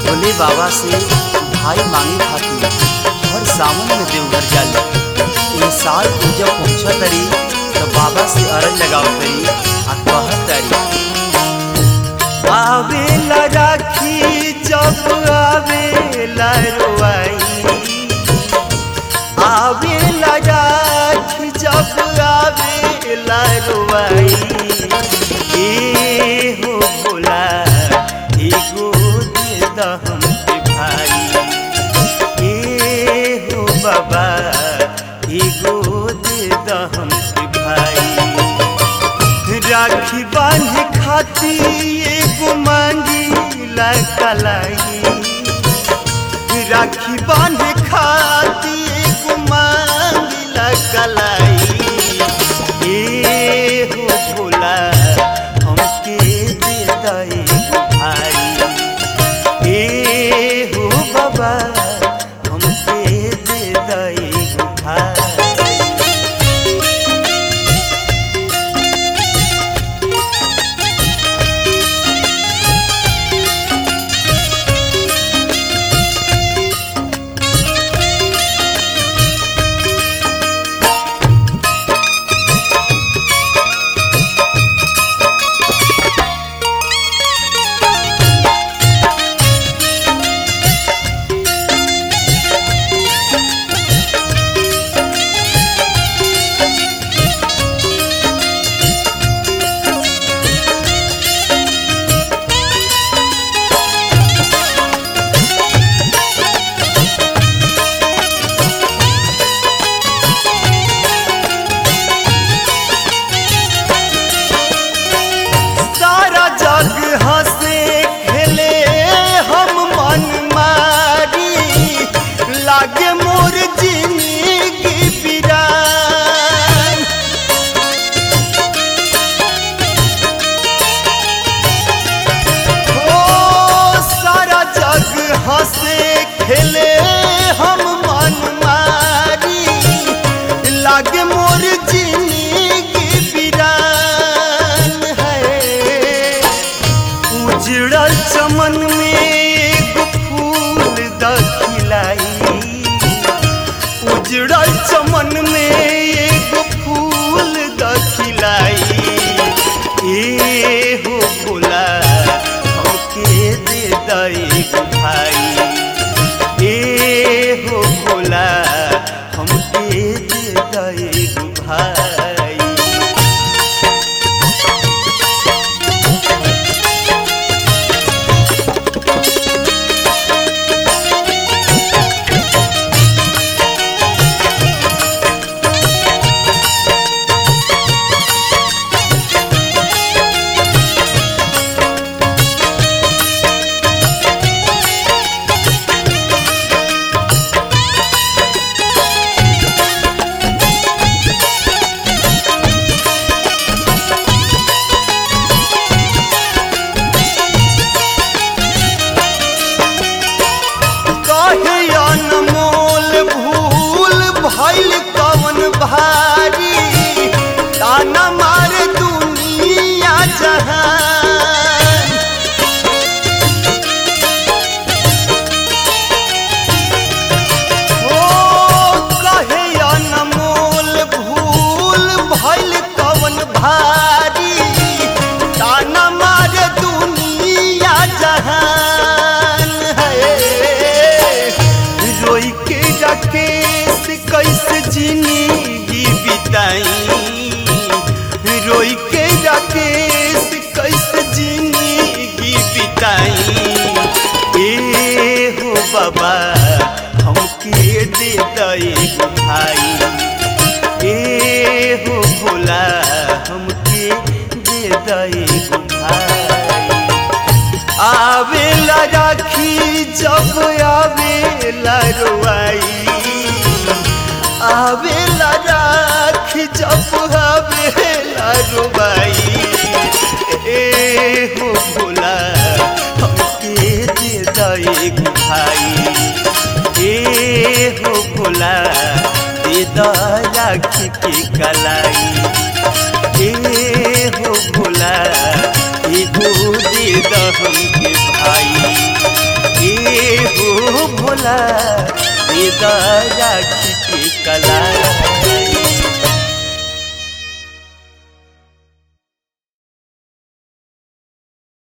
भोले बाबा से भाई मांगे खातिर हर सावन में देवघर जाली ये साल तू जब पहुंचा तरी तो बाबा से अरज लगाव तरी आ कहत तरी आवेला राखी जब आवेला रोआई आवेला राखी जब आवेला रोआई ए हो भोला एगो दे दहम के भाई ए हो बाबा एगो दे दहम के भाई राखी बांधे खाती एगो मांगी ला कलाई राखी बांधे खाती एगो मांगी ला कलाई ए हो भोला हमके दे दई भाई ए हो बाबा हमके दे दई भाई सारा जग हंसे खेले हम मन मारी लागे मोर जिंदगी बिरान ओ सारा जग हंसे खेले हम मन मारी लागे मोर जिंदगी बिरान है उजड़ल चमन में एगो फूल दखिलाई उजड़ल चमन में एगो फूल दखिलाई ए हो भोला हमके दे दई भाई ए हो भोला हमके दे दई भाई कहे अनमोल भूल भइल कवन भारी ताना मार दुनिया जहान ओ कहे अनमोल भूल भइल कवन भारी ताना मार दुनिया जहान है रोई के राकेश कैसे जिंदगी बिताई रोई के राकेश कैसे जिंदगी बिताई ए हो बाबा हमके दे दई भाई ए हो भोला हमके दे दई भाई आवेला राखी जब आवेला रोआई आवेला राखी जब आवेला रोआई ए हो भोला हमके दे दई भाई ए हो भोला दे द राखी के कलाई ए हो भोला एगो दे द हमके भाई ए भोला दे द राखी के कलाई